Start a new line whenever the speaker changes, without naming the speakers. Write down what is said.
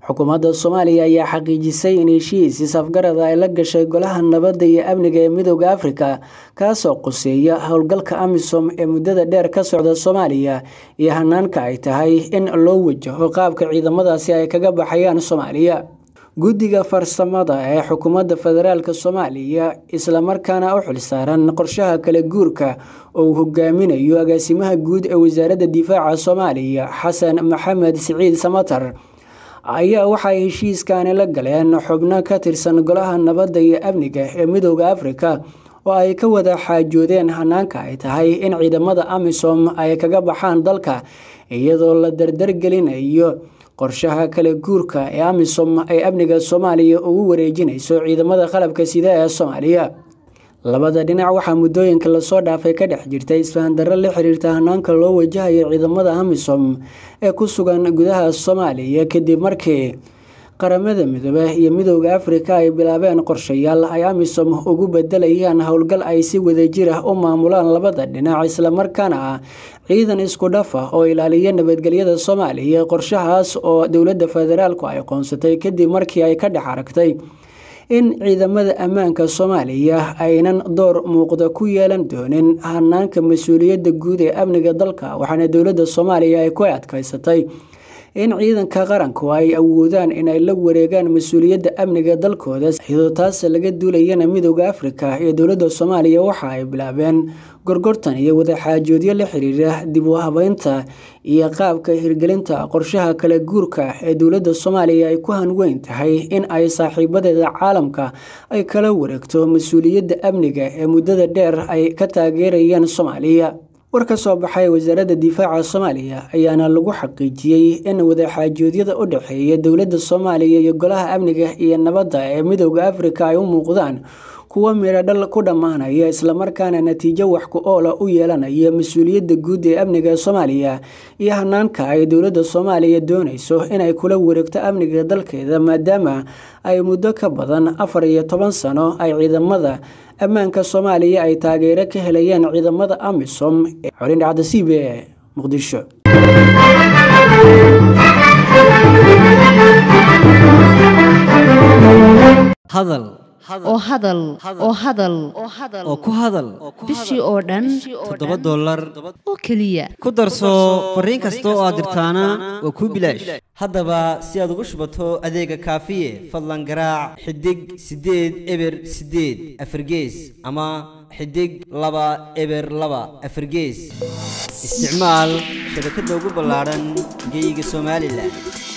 xukuumadda soomaaliya ayaa xaqiijisay in heshiis isafgarada ay la gashay golaha nabadda iyo amniga ee midooda afrika kaasoo quseeya howlgalka amisom ee muddada dheer ka socda soomaaliya iyo hanaanka ay tahay in loo wajaho qaabka ciidamadaasi ay kaga baxayaan soomaaliya guddiga farsamada ee xukuumadda federaalk soomaaliya islamarkaana u xilsaaran qorshaha kala guurka oo uu hogaaminayo agaasimaha guud ee wasaaradda difaaca soomaaliya xasan maxamed siciid samatar ayaa waxay heshiiskani la galeen xubno ka tirsan golaha nabadda iyo amniga ee midooda afrika oo ay ka wada xaajoodeen hanaanka ay tahay in ciidamada amisom ay kaga baxaan dalka iyadoo la dardargelinayo qorshaha kala guurka ee amisom ay amniga soomaaliya ugu wareejinayso ciidamada qalabka sida ee soomaaliya labada dhinac waxaa muddooyinka lasoo dhaafay ka dhex jirtay isfahandarro la xiriirta hanaanka loo wajahayo ciidamada amisom ee ku sugan gudaha soomaaliya kadib markii qaramada midoobe iyo midooda afrika ay bilaabeen qorshayaal ay amisom ugu bedelayaan howlgal ay si wadajir ah u maamulaan labada dhinac islamarkaana ah ciidan isku dhaf ah oo ilaaliya nabadgelyada soomaaliya qorshahaas oo dowladda federaalku ay qoonsatay kadib markii ay ka dhex aragtay in ciidamada ammaanka soomaaliya aynan door muuqda ku yeelan doonin hanaanka mas-uuliyadda guud ee amniga dalka waxaana dowladda soomaaliya ay ku adkaysatay in ciidanka qaranku ay awoodaan inay la wareegaan mas-uuliyadda amniga dalkooda iyadoo taas laga duulayana midooda afrika iyo dowladda soomaaliya waxa ay bilaabeen gorgortan iyo wadaxaajoodyo la xiriira dib u habeynta iyo qaabka hirgelinta qorshaha kala guurka ee dowladda soomaaliya ay ku hanweyn tahay in ay saaxiibadeeda caalamka ay kala wareegto mas-uuliyadda amniga ee muddada dheer ay ka taageerayeen soomaaliya war ka soo baxay wasaaradda difaaca soomaaliya ayaana lagu xaqiijiyey in wadaxaajoodyada u dhexeeya dowladda soomaaliya iyo golaha amniga iyo nabadda ee midooda afrika ay u muuqdaan kuwo miradhal ku dhammaanaya islamarkaana natiijo wax ku oola u yeelanaya mas-uuliyadda guud ee amniga soomaaliya iyo hanaanka ay dowladda soomaaliya doonayso inay kula wareegto amniga dalkeeda maadaama ay muddo ka badan afar iyo toban sano ay ciidamada ammaanka soomaaliya ay taageero ka helayeen ciidamada amisom ee xolin dhacda c b e muqdisho
hadal
oo hadal oo hadal
oo ku hadal
bishii oo dhan
toddoba dollar
oo keliya
ku darso fariin kasta oo aad dirtaana waa kuu bilaash haddaba si aad ugu shubato adeega kaafiye fadlan garaac xidig siddeed eber siddeed afargees ama xidig laba eber laba afargees isticmaal shabakadda ugu ballaadhan geeyiga somalilan